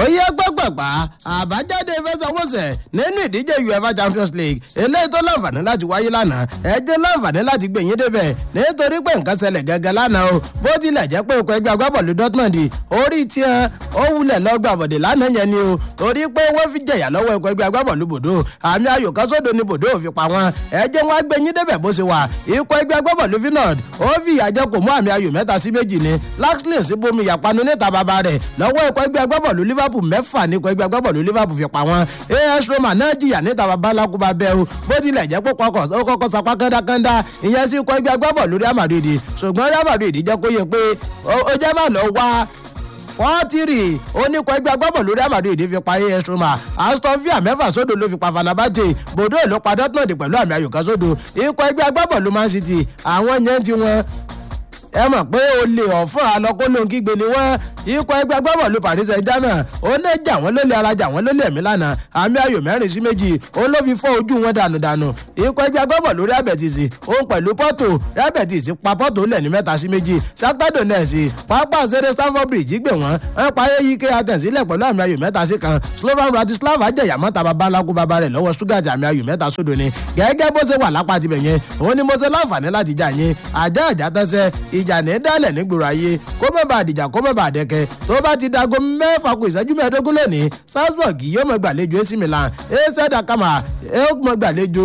yẹ gbọ́gbọ̀gbà àbájáde ìfẹsẹ̀wọnsẹ̀ nínú ìdíje uefa champions league eléyìí tó láǹfààní láti wáyé lánàá ẹ jẹ́ láǹfààní láti gbẹ̀yìn débẹ̀ nítorí pé nǹkan ṣẹlẹ̀ gẹ́gẹ́ lánàá o bó tilẹ̀ jẹ́ pé okò ẹgbẹ́ agbábọ̀lù dortmund orí tiẹ̀ ó wulẹ̀ lọ́gbà bọ̀dẹ̀ lánàá yẹn ni o torí pé wọ́n fi jẹ̀yà lọ́wọ́ ẹ̀kọ́ ẹgbẹ́ agbábọ̀lù bòdó àmì ayò kan sódò ni bòdó ò fi pa wọn ẹ jẹ́ wọn gbẹ̀yìn débẹ̀ bó ṣe wà ikọ̀ ẹgbẹ́ agbábọ̀lù finland ó fi ìyàjẹ́ kò mú àmì ayò mẹ́ta sí méjì ni laxley sí bomi ìyàpanu níta bàbá rẹ̀ lọ́wọ́ ẹ̀kọ́ ẹgbẹ́ agbábọ̀lù liverpool mẹ́fà ní ikọ̀ ẹgbẹ́ agbábọ̀lù liverpool fi pa wọn as roma náà jìyà níta bàbá lakuba bẹ́ẹ̀ o bó tilẹ̀ jẹ́ pé ó kọ́kọ́ sapá kándákándá ìyẹn sí ikọ̀ ẹgbẹ́ agbábọ̀lù real madrid ṣùgbọ́n real madrid jẹ́ kó yẹ pé ó jẹ́ má lọ wá fọ́tìrì oníkọ̀ ẹgbẹ́ agbábọ̀lù real madrid fi pa as roma aston villa mẹ́fà sódò ló fi pa fanabate bodo ló pa dortmund pẹ̀lú àmì ayò kan sódò ikọ̀ ẹgbẹ́ agbábọ̀lù man city àwọn yẹn ti wọn ẹ mọ̀ pé o lè ọ̀fọ́ alọ́kólóńkígbe ni wọ́n ikọ̀ ẹgbẹ́ agbábọ̀lù paris saint germain ó ní jà wọ́n lólè ara jà wọ́n lólè ẹ̀mí lánàá àmì ayò mẹ́rin sí méjì òun ló fi fọ́ ojú wọn dànù dànù ikọ̀ ẹgbẹ́ agbábọ̀lù real betis òun pẹ̀lú porto real betis pa porto lẹ̀ ní mẹ́ta sí méjì shakhtar donetsk pápá sẹ́dẹ̀ stamford bridge gbé wọ́n wọ́n pa ayé ike atẹ̀sílẹ̀ pẹ̀lú àmì ayò mẹ́ta sí kan slovan bratislava jẹ̀yà mọ́ta babaláku baba rẹ̀ lọ́wọ́ stuttgart àmì ayò mẹ́ta sódò ni gẹ́gẹ́ bó ṣe wà lápá tibẹ̀ yẹn òun ni mo ṣe láǹfààní láti jà yín àjá àjá tẹ́sẹ̀ ìjà ní dálẹ̀ nígboro ayé kó má bàa dìjà kó má bàa dẹkẹ tó bá ti dago mẹ́fà kù ìṣẹ́jú mẹ́ẹ̀ẹ́dógún lónìí salzburg yóò mọ gbàlejò ac milan ac dakama yóò mọ gbàlejò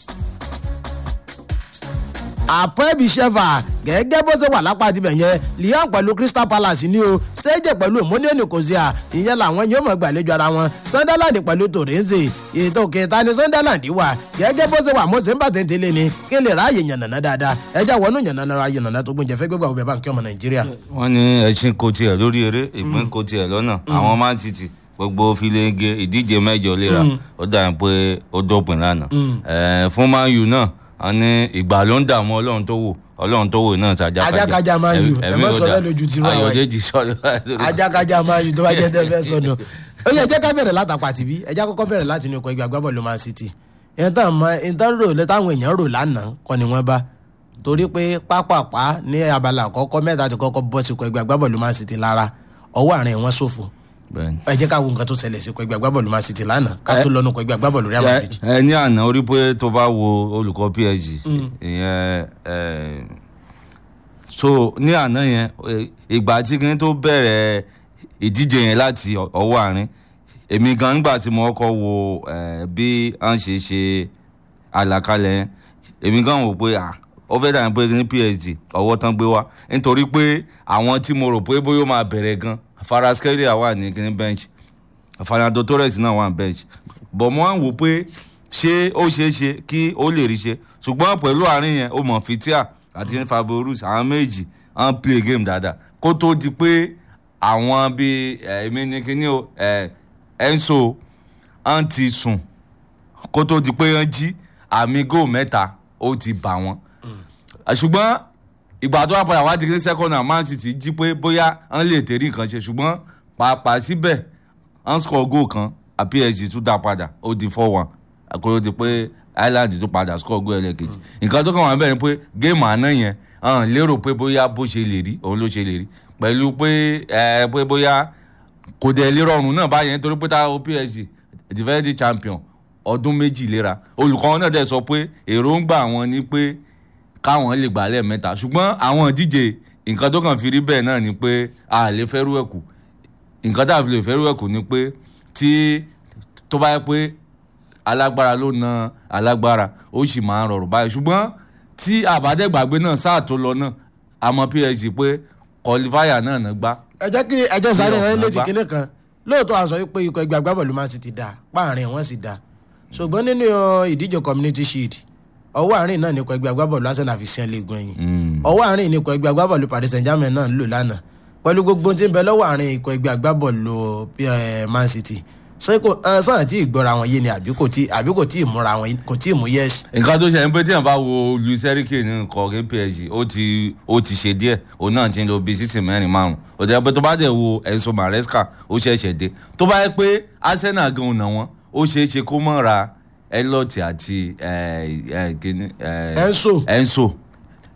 àpẹ́bí ṣẹ́fà gẹ́gẹ́ bó ṣe wà lápá tibẹ̀ yẹn lyon pẹ̀lú crystal palace ní o ṣéjẹ̀ pẹ̀lú ìmúlẹ̀ nìkòsíà ìyẹn làwọn yóò mọ̀ gbàlejò ara wọn sunderland pẹ̀lú torrenze ètò kẹta ni sunderland wà gẹ́gẹ́ bó ṣe wà mọ́sẹ̀ ń bà tẹ́ntẹ́lẹ̀ ni kí lè ráàyè yànnàná dáadáa ẹjá wọnú yànnàná ra yànnàná tó gbọ́njẹ fẹ́ gbégbá òbẹ̀ báńkì ọmọ nàìjíríà. wọ́n ní ẹṣin kò tiẹ̀ lórí eré ìpín kò tiẹ̀ lọ́nà àwọn man city gbogbo filege ìdíje mẹ́jọ léra ó dà pé ó dópin lánàá fún man u náà wọ́n ní ìgbà ló ń dààmú ọlọ́run tó wò ọlọ́run tó wò náà ti ajákájá ajákájá máa yù ẹ má sọ bẹ́ẹ̀ lójú tiwa wáyé ayọ̀dèjì sọ̀rọ̀ ajákájá máa yù tó bá jẹ́ tẹ́ fẹ́ sọnù ó yẹ jẹ́ ká bẹ̀rẹ̀ látàpá tìbí ẹ jẹ́ kọ́kọ́ bẹ̀rẹ̀ láti inú ikọ̀ ẹgbẹ́ agbábọ̀lù man city ìyẹn tán mọ ìtàn rò táwọn èèyàn rò lánàá kọ́ ni wọ́n bá torí pé pápápá ní abala àkọ́kọ́ mẹ́ta ti kọ́kọ́ bọ́ sí ikọ̀ ẹgbẹ́ agbábọ̀lù man city lára ọwọ́ àárín wọn ṣòfò ẹ jẹ́ ká wo nǹkan tó ṣẹlẹ̀ sí ikọ̀ ẹgbẹ́ agbábọ̀lù man city lánàá ká tó lọ́nu ikọ̀ ẹgbẹ́ agbábọ̀lù real madrid. ẹ ní àná orí pé tó bá wo olùkọ́ psg ìyẹn so ní àná yẹn ìgbà tí kìíní tó bẹ̀rẹ̀ ìdíje yẹn láti ọwọ́ àárín èmi gan nígbà tí mo kọ́ wo bí à ń ṣe ṣe àlàkalẹ̀ yẹn èmi gan wò pé ó fẹ́ dàbí pé ní psg ọwọ́ tán gbé wá nítorí pé àwọn tí mo rò pé bóyá ó máa bẹ̀rẹ̀ gan faraskelia wà ní kíní bench fernando torres náà wà ní bench bọ̀ mo wá ń wò pé ṣé ó ṣeé ṣe kí ó lè rí ṣe ṣùgbọ́n pẹ̀lú àárín yẹn ó mọ̀ fitia àti ní faborus àwọn méjì wọ́n play game dáadáa kó tó di pé àwọn bíi èmi ní kíní o enso wọ́n ti sùn kó tó di pé wọ́n jí àmì góò mẹ́ta ó ti bà wọ́n ṣùgbọ́n ìgbà tó wà padà wá di ní second half man city jí pé bóyá wọ́n lè tẹ̀rí nǹkan ṣe ṣùgbọ́n pàápàá síbẹ̀ wọ́n score goal kan psg tún dá padà ó di four one àkóró di pé island tún padà score goal ẹlẹ́kejì nǹkan tó kàn wọ́n bẹ̀rẹ̀ pé géèmù àná yẹn hàn lérò pé bóyá bó ṣe lè rí òun ló ṣe lè rí pẹ̀lú pé ẹ pé bóyá kò dẹ̀ lè rọrùn náà báyẹn nítorí pé táwọn psg defending champion ọdún méjì léra olùkọ́ náà dẹ̀ sọ pé èròǹgbà wọn ni pé káwọn lè gbà lẹ́ẹ̀mẹ́ta ṣùgbọ́n àwọn ìdíje nǹkan tó kàn fi rí bẹ́ẹ̀ náà ni pé a lè fẹ́rù ẹ̀kú nǹkan tá a fi lè fẹ́rù ẹ̀kú ni pé tí tó bá yẹ pé alágbára ló na alágbára ó sì máa ń rọrùn báyìí ṣùgbọ́n tí àbádẹ́gbàgbé náà sáà tó lọ náà àmọ́ psg pé kọlifáyà náà náà gbá. ẹ jẹ́ kí ẹjọ́ sáré rẹ létí kinní kan lóòótọ́ a sọ pé ikọ̀ ẹgbẹ́ agbábọ̀lù man city dáa páàrin wọn sì dáa ṣùgbọ́n nínú ìdíje community shield ọwọ́ àárín náà nípa ẹgbẹ́ agbábọ̀lù arsenal fi sẹ́ń léegun ẹ̀yìn ọwọ́ àárín nípa ẹgbẹ́ agbábọ̀lù paris saint germain náà ń lò lánàá pẹ̀lú gbogbo tí ń bẹ lọ́wọ́ àárín ikọ̀ ẹgbẹ́ agbábọ̀lù man city sọ́nà tí ìgbọ́ra wọn yé ni àbí kò tí àbí kò tí ì múra wọn kò tí ì mú yẹ́sì. nǹkan tó ṣe ń pé tí èèyàn bá wo luis enrique ní nǹkan ọ̀gẹ́ psg ó ti ó ti ṣe díẹ̀ òun náà ti ń lo bíi sísìn mẹ́rin márùn-ún ó jẹ́ pé tó bá dẹ̀ wo enzo maresca ó ṣẹ̀ṣẹ̀ dé tó bá yẹ pé arsenal gan ọ̀nà wọn ó ṣeé ṣe kó mọ̀ ra elliot àti enso enso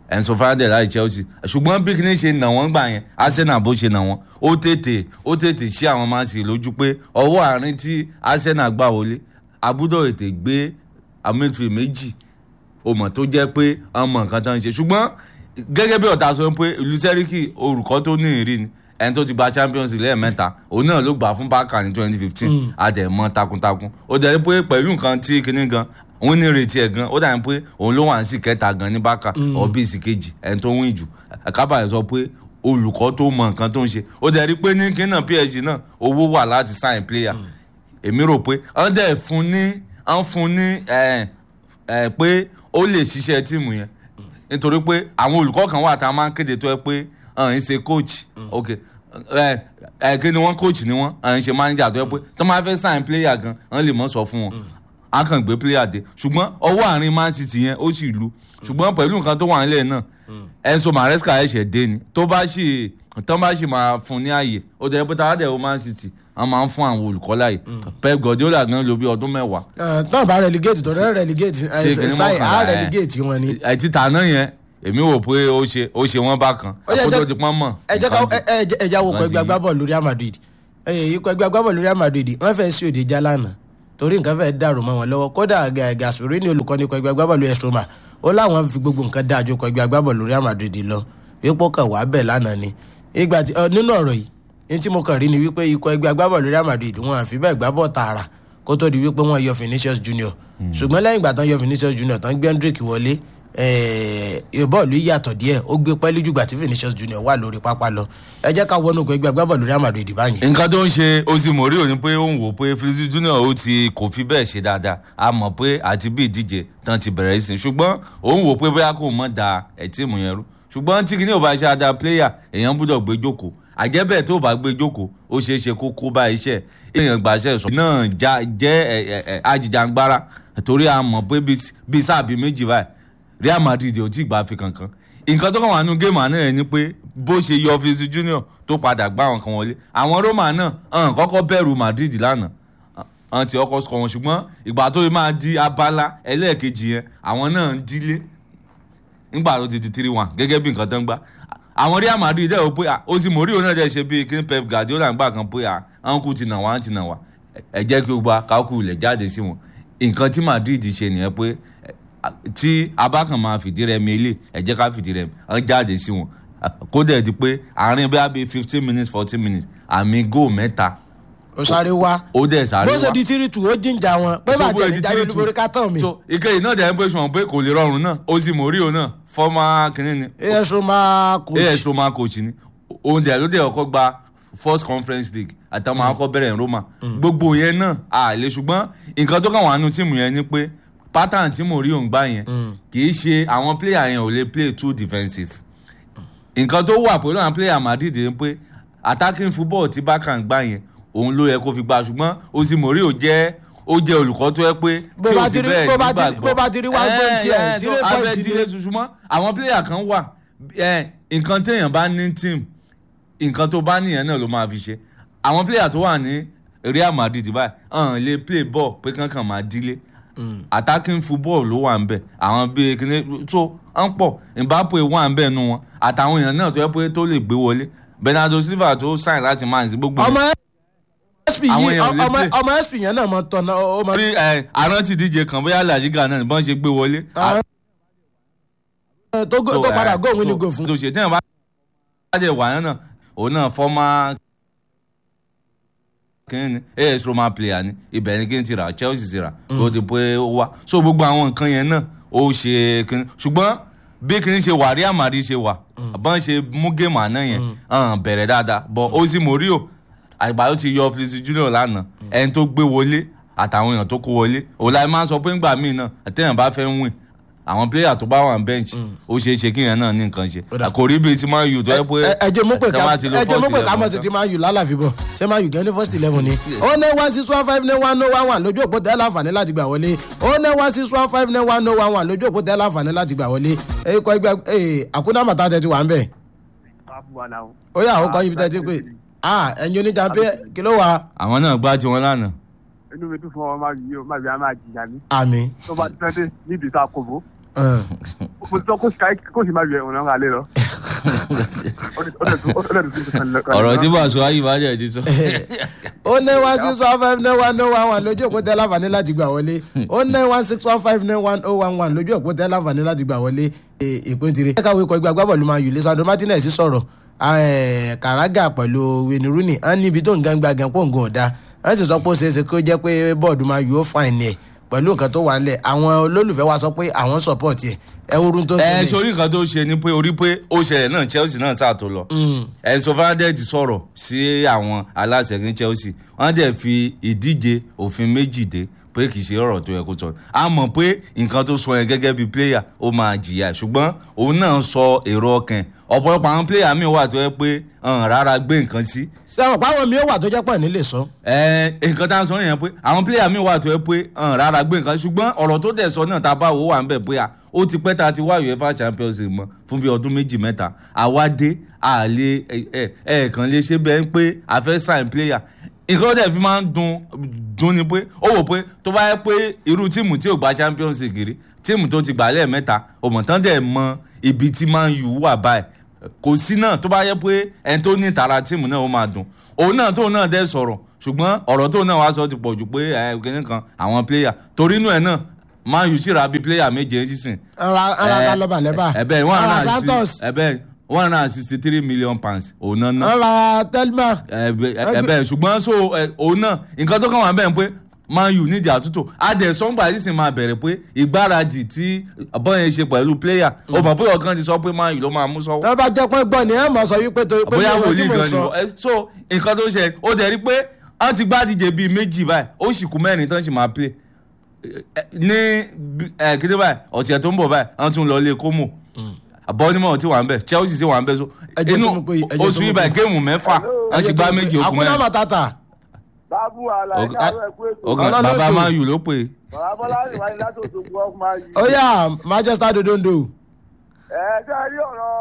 Enzo Fernandez láti Chelsea ṣùgbọ́n bí kìíní ṣe nà wọ́n gbà yẹn Arsenal bó ṣe nà wọ́n ó tètè ó tètè ṣí àwọn Man City lójú pé ọwọ́ àárín tí Arsenal gbà wọlé abúdó ètè gbé amífi méjì o mọ̀ tó jẹ́ pé ọmọ nǹkan tó ń ṣe ṣùgbọ́n gẹ́gẹ́ bí ọ̀tá sọ pé ìlú sẹ́ríkì olùkọ́ tó ní ìrì ni ẹni tó ti gba Champions League lẹ́ẹ̀mẹ́ta òun náà ló gbà fún Barca ní twenty fifteen àdẹ̀mọ́ takuntakun ó dẹ̀ pé pẹ̀lú nǹkan tí kinní gan òun ní ìrètí ẹ̀ gan ó dàbí pé òun ló wà ní sí kẹta gan ní Barca ọ̀bí sí kejì ẹni tó ń win jù kábàáyé sọ pé olùkọ́ tó mọ nǹkan tó ń ṣe ó dẹ̀ rí pé ní kinní náà PSG náà owó wà láti sign player èmi rò pé wọ́n dẹ̀ fún ní wọ́n fún ní ẹ̀ ẹ̀ pé ó lè ṣiṣẹ́ tíìmù yẹn nítorí pé àwọn olùkọ́ kan wà tá a máa ń kéde tó ẹ pé ọ̀hún ṣe coach ok ẹ ẹ kí ni wọ́n coach ni wọ́n ọ̀hún ṣe manager tó ẹ pé tó máa fẹ́ sign player gan wọ́n lè mọ̀ sọ fún wọn a kàn gbé player dé ṣùgbọ́n ọwọ́ àárín Man City yẹn ó sì lu ṣùgbọ́n pẹ̀lú nǹkan tó wà nílẹ̀ náà Enzo Maresca ẹ̀ṣẹ̀ dé ni tó bá sì tó bá sì máa fún ní ààyè ó dẹ̀ pé táwọn dẹ̀ ó Man City wọ́n máa ń fún àwọn olùkọ́ láàyè Pep Guardiola gan ló bí ọdún mẹ́wàá náà bá relegate tó rẹ relegate Ṣé kìíní ṣáì á mọ́kànlá, ẹ̀. relegate wọn ni. ẹ ti tà náà yẹn èmi wò pé ó ṣe ó ṣe wọn bákan Ó yẹ àkójọ jẹ́- ti pọ́n mọ̀ ẹ jẹ́ ká nǹkan ti- ẹ- ẹ- ẹ já wo nǹkan kọ ẹgbẹ́ ti- agbábọ́ọ̀lù Real Madrid ẹ̀yẹ ikọ̀ ẹgbẹ́ agbábọ́ọ̀lù Real Madrid wọ́n fẹ́ sí òde já lánàá torí nǹkan fẹ́ dàrú mọ́ wọn lọ́wọ́ kódà Ga- Gasperini olùkọ́ni ikọ̀ ẹgbẹ́ agbábọ́ọ̀lù AS Roma ó láwọn fi gbogbo nǹkan dáa ju ikọ̀ ẹgbẹ́ agbábọ́ọ̀lù Real Madrid lọ wípé kàn wá bẹ̀ lánàá ni ìgbà tí ọ, nínú ọ̀rọ̀ yìí ní tí mo kàn rí ni wípé ikọ̀ ẹgbẹ́ agbábọ́ọ̀lù Real Madrid wọn àfi bẹ́ẹ̀ gbá bọ̀ tààrà kó tó di wípé wọ́n yọ Vinicius Junior ṣùgbọ́n lẹ́yìn ìgbà tán yọ Vinicius Junior tán gbé Hendrick wọlé ẹ̀ẹ́ bọ́ọ̀lù yìí yàtọ̀ díẹ̀ ó gbé pẹ́ẹ́lí jùgbà tí Vinicius Junior wà lórí pápá lọ ẹ jẹ́ ká wọnú ikọ̀ ẹgbẹ́ agbábọ́ọ̀lù Real Madrid báyìí. nǹkan tó ń ṣe ozi mori ni pé ó ń wò pé Vinicius Junior ó ti kò fi bẹ́ẹ̀ ṣe dáadáa a mọ̀ pé àti bí ìdíje tán ti bẹ̀rẹ̀ sí ṣùgbọ́n ó ń wò pé bóyá kò mọ̀ da ẹ̀ tíìmù yẹn rú ṣùgbọ́n tí kìíní ò bá ṣe ada player èèyàn gbọ́dọ̀ gbé jókòó àjẹ́bẹ̀ tó bá gbé jókòó ó ṣeé ṣe kó kó bá iṣẹ́ èèyàn gbàṣẹ́ sọ náà já- jẹ́ ẹ̀, ẹ̀, ẹ̀, ajìjàngbara torí a mọ̀ pé bíi- bíi sáà bíi méjì báyìí Real Madrid ò tí ì gbà fi kankan nǹkan tó kàn wà nínú géèmù àná yẹn ni pé bó ṣe yọ Vinicius Junior tó padà gbá àwọn kan wọlé àwọn Roma náà hàn kọ́kọ́ bẹ̀rù Madrid lánàá hàn tí ọkọ̀ sọ wọn ṣùgbọ́n ìgbà tó yẹ máa di abala ẹlẹ́ẹ̀kejì yẹn àwọn náà ń dílé nígbà tó ti di three one gẹ́gẹ́ bí nǹkan tó ń gbá àwọn Real Madrid dẹ̀ wò pé à, ó sì mórí òun náà dẹ̀ ṣe bíi kí Pep Guardiola ń gbà kan pé à àwọn kù ti nà wá ti nà wá ẹ jẹ́ kí o gba kákù ilẹ̀ jáde sí wọn nǹkan tí Madrid ṣe nìyẹn pé ẹ, à, tí abákan máa fìdí rẹmi ilé ẹ jẹ́ ká fìdí rẹmi wọ́n jáde sí wọn kó dẹ̀ di pé àárín bí i fifteen minutes fourteen minutes àmì góò mẹ́ta ó sáré wá ó dẹ̀ sáré bó wá ṣe di tírìtù ó jíǹjà wọn pé So, bó bàjẹ́ di ní jáde three two. olúborí kátàn mi so ìkẹyìn náà dẹ̀ ń pè sùn pé kò lè rọrùn náà ó sì mórí òun náà fọ́mà kìnínní ni AS Roma coach as roma coach ni òun dẹ̀ ló dẹ̀ ọkọ̀ gba first conference league àtàwọn akọ bẹ̀rẹ̀ ní roma gbogbo yẹn náà a lè ṣùgbọ́n nǹkan tó kàn wà nù tíìmù yẹn ni pé pattern tí mo rí òun gbá yẹn kì í ṣe àwọn player yẹn ò lè play too defensive nǹkan tó wà pẹ̀lú àwọn player madrid ni pé attacking football tí Barca ń gbá yẹn òun ló yẹ kó fi gbá ṣùgbọ́n ozi morio jẹ́ ó jẹ́ olùkọ́ tó yẹ pé Bó tí bá ò ti fi rí- bẹ́ẹ̀ bó bá ti rí- nígbàgbọ́. bó bá ti rí one Ẹ, point ẹ̀, ẹ, three tó point abẹ́ ni. dílé ṣùgbọ́n àwọn player kan wà ẹ, nǹkan téèyàn bá ní team nǹkan tó bá nìyẹn náà ló máa fi ṣe àwọn player tó wà ní Real Madrid báyìí hàn lè play ball pé kankan máa dílé attacking football ló wà ń bẹ àwọn bíi kíní tó ń pọ̀ Mbappe wà ń bẹ nu wọn àtàwọn èèyàn náà tó yẹ pé tó lè gbé wọlé Bernardo Silva tó sign láti Man City gbogbo ọmọ sp Àwọn yìí èèyàn ò lè ọmọ play. ọmọ sp yẹn náà mọ tọ̀nà ó mọ. orí ẹ àrántí díje kan bóyá La Liga náà bọ́n ṣe gbé wọlé. Ah, tó gò- tó padà góòwìn ní gò fún. tó ṣe tẹ́yìn bá dé wà náà òun náà fọ́mà kínní as Roma player ni ibẹ̀ ni kí n ti rà Chelsea ti rà kó di pé ó wá so gbogbo àwọn nǹkan yẹn náà ó ṣe kínní ṣùgbọ́n bí kínní ṣe wà Real Madrid ṣe wà bọ́n ṣe mú géèmù àná yẹn hàn bẹ̀rẹ̀ dáadáa bọ́ Jose Mourinho àgbà tó ti yọ Vinicius Junior lánàá ẹni tó gbé wọlé àtàwọn èèyàn tó kó wọlé òun láì máa ń sọ pé ńgbà míì náà àtẹ̀yìn bá fẹ́ win àwọn pléyà tó bá wà ní bench ó ṣeé ṣe kíyàn náà ní nǹkan ṣe Ó dà. kò rí bíi ti máa yù tó yẹ pé ẹ ẹ jẹ́ mú pé tí ká wọ́n bá ti lo ẹ jẹ́ mú first pé ká mọ̀ eleven sí tán. ti máa yù lálàfi bọ̀ ṣé máa yù gan ní first eleven ni. ó ní one six one five nine one no one one lójú òpó tẹ́ láǹfààní láti gbà wọlé ó ní one six one five nine one no one one lójú òpó tẹ́ láǹfààní láti gbà wọlé ẹ̀kọ́ ẹgbẹ́ ẹ̀ àkúnná màtá tẹ́ ti wà ń bẹ̀. ó yà ó kọ́ ibi tẹ́ ti pé ah ẹ̀yin oníjà pé kí ló wà àwọn náà gbá tiwọn lánàá inú mi tún fún ọmọ máa yí o máa bí a máa jìyà ní àmì tó bá tẹ́ dé níbi tá a kò bó mo sọ kó ṣe kó ṣe máa yọ ẹ̀wọ̀n náà lé lọ. ọ̀rọ̀ tí bàṣọ ayé bá dẹ̀ ti sọ. ó ní one six one five nine one oh one one lójú òpó tẹ láǹfààní láti gbà wọlé ó ní one six one five nine one oh one one lójú òpó tẹ láǹfààní láti gbà wọlé ìpín tiri. ẹ̀ka wo ikọ̀ ìgbà agbábọ̀lù máa yù lisandro martinez sọ̀rọ̀ kàrágà pẹ̀lú wayne rooney á níbi tó ń gangba gan pọ̀ nǹkan ọ̀dà wọ́n sì sọ pé ó ṣeé ṣe kó jẹ́ pé bọ́ọ̀dù máa yù ó fàìn ẹ̀ pẹ̀lú nǹkan tó wà nílẹ̀ àwọn olólùfẹ́ wa sọ pé àwọn support ẹ̀ ẹ wúrú tó ẹ sori nǹkan tó ṣe ni pé orí pé ó ṣẹlẹ̀ náà chelsea náà sàtó lọ ẹ̀sọ́ fernandez sọ̀rọ̀ sí àwọn aláṣẹ ní chelsea wọ́n dẹ̀ fi ìdíje òfin méjì dé pé kì í ṣe ọ̀rọ̀ tó yẹ kó sọ a mọ̀ pé nǹkan tó sọ yẹn gẹ́gẹ́ bí player ó máa jìyà ṣùgbọ́n òun náà sọ èrò ọkàn ọ̀pọ̀lọpọ̀ àwọn player mi wà tó yẹ pé rárá gbé nǹkan sí. sẹ́wọ̀n páwọn mi ó wà tó jẹ́ pọ̀ nílé sọ. ẹ nǹkan tá a sọ nìyẹn pé àwọn player mi wà tó yẹ pé rárá gbé nǹkan ṣùgbọ́n ọ̀rọ̀ tó dẹ̀ sọ náà tá a bá wò wà ń bẹ̀ pé ó ti pẹ́ tá a ti wá uefa champions league mọ́ fún bí ọdún méjì mẹ́ta àwa dé àlè ẹ̀ẹ̀kan lè ṣe bẹ́ẹ̀ pé a fẹ́ sign player nǹkan tẹ̀ fi máa ń dun dun ni pé ó wò pé tó bá yẹ pé irú tíìmù tí ò gba champions league rí tíìmù tó ti gbà lẹ́ẹ̀mẹ́ta òmùtán dẹ̀ mọ ibi tí man u wà báyìí kò sí náà tó bá yẹ pé ẹni tó ní ìtara tíìmù náà ó máa dùn òun náà tóun náà dẹ̀ sọ̀rọ̀ ṣùgbọ́n ọ̀rọ̀ tóun náà wá sọ ti pọ̀ jù pé ẹ kìíní kan àwọn player torí inú ẹ̀ náà man u sì ra bíi player méje sísìn. ara ara lọ́ba lẹ́bà ẹ̀bẹ̀ one ara hundred and santos six ẹ̀bẹ̀ one hundred and sixty three million pounds òun náà ná ara telma ẹbẹ ṣùgbọ́n so òun náà nǹkan tó kàn wá bẹ́ẹ̀ pé man u nídìí àtúntò adẹ sọ́ngbà yìí sì máa bẹ̀rẹ̀ pé ìgbáradì tí bọ́yẹn ṣe pẹ̀lú player ó mọ̀ bóyá ọ̀kan ti sọ pé man u ló máa mú sọ́wọ́ tó bá jẹ́ pé gbọ́ ni ẹ mọ̀ sọ wípé torí pé bóyá mi ò tí wòlíì mo gan ni sọ. wọ́n- ẹ, so nǹkan tó ṣe ó dẹ̀ rí pé wọ́n ti gbádìje bíi méjì báyìí ó sì kú mẹ́rin tán sì máa play Ẹ, ní bí- ẹ, kété báyìí ọ̀sẹ̀ tó ń bọ̀ báyìí wọ́n tún lọ ilé kómò bọ́ọ̀nìmọ̀ tí wà ń bẹ̀ chelsea sì wà ń bẹ̀ so Ẹ jẹ́ inú tó mọ̀ pé- ẹ jẹ́ tó oṣù mọ̀ yìí pé- báyìí géèmù mẹ́fà wọ́n sì gbá méjì okùn àkúnná mẹ́rin màtàtà bábú àlà Ok. ẹ̀ka rẹ̀ pé ètò ọkàn Ọlọ́run bàbá tó- man u ló pè é. bàbá bọ́lá ìwádìí láti òṣogbo ọkùnrin máa yí. ó yà manchester dodondo ẹ ṣe rí ọ̀rọ̀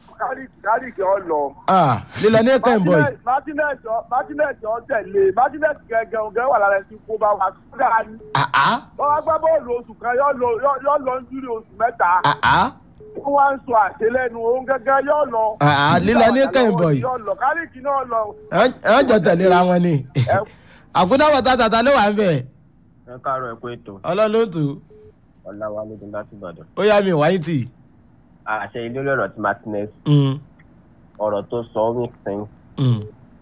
kárìkì ọ̀lọ́. ah lílọ ní ẹ̀ka ìbọ̀ yìí martinez ọ- martinez ọ tẹ̀lé martinez gẹ́gẹ́ ọ̀gẹ́ wà lára ẹni tí kó bá wa sódà ni. àá wọ́n wá gbá bọ́ọ̀lù oṣù kan yọ lọ yọ lọ ń dúró oṣù mẹ́ta. àá wọ́n wá ń sọ àṣelẹ́nu òun gẹ́gẹ́ yọ lọ. àá lílọ ní ẹ̀ka ìbọ̀ yìí yọ lọ kárìkì náà lọ. ẹ jọ tẹ̀léra wọn ni àkúnná màtàtà ta ló wà ń bẹ̀ ẹ káàárọ̀ ẹ kú ètò ọlọ́run ló ń tù ọláwálé ní láti ìbàdàn ó yà mí wáyé tì àṣẹ ilé ọ̀rọ̀ tí martinez Mm, ọ̀rọ̀ tó sọ ó make sense mm.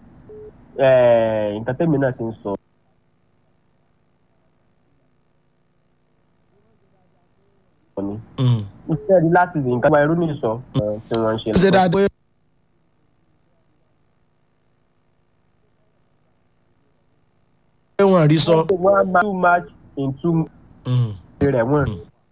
Eh, nǹkan tẹ́mi náà ti ń sọ ni Mm. iṣẹ́ rí láti rí nǹkan gba irú ní sọ eh, tí wọ́n ń ṣe ó ṣe dáadáa pé wọ́n rí sọ. wọ́n á máa too much in two Mm. rẹ̀ wọ́n.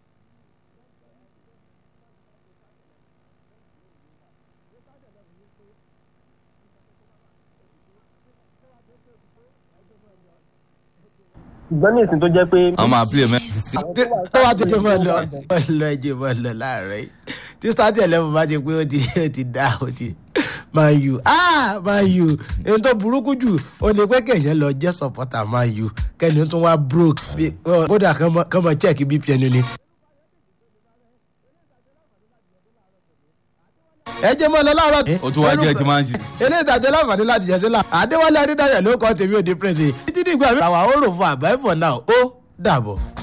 ṣùgbọ́n ní ìsìn tó jẹ́ pé wọ́n máa play mẹ́. tó bá tètè mọ lọ mọ lọ ẹjẹ mọ lọ láàárọ̀ yìí tí stati eleven bá ti pé ó ti ó ti dá ó ti man u ah man u ohun tó burúkú jù ó ní pé kẹ̀yìn lọ jẹ́ supporter man u kẹ́ni tó wá broke bí- kódà kán mọ- kán mọ check bpn ni. ẹ jẹ́ mọ́ lọ láàárọ̀. ó tún wá jẹ́ ti máa ń ṣe. ilé ìtajà láǹfààní láti jẹ sílá àdéwálé adédáyà ló kọ́ tèmi ò dé pírẹ́sì títí dìgbà mi. àwa ó rò fún àbáyé for now ó dàbọ̀.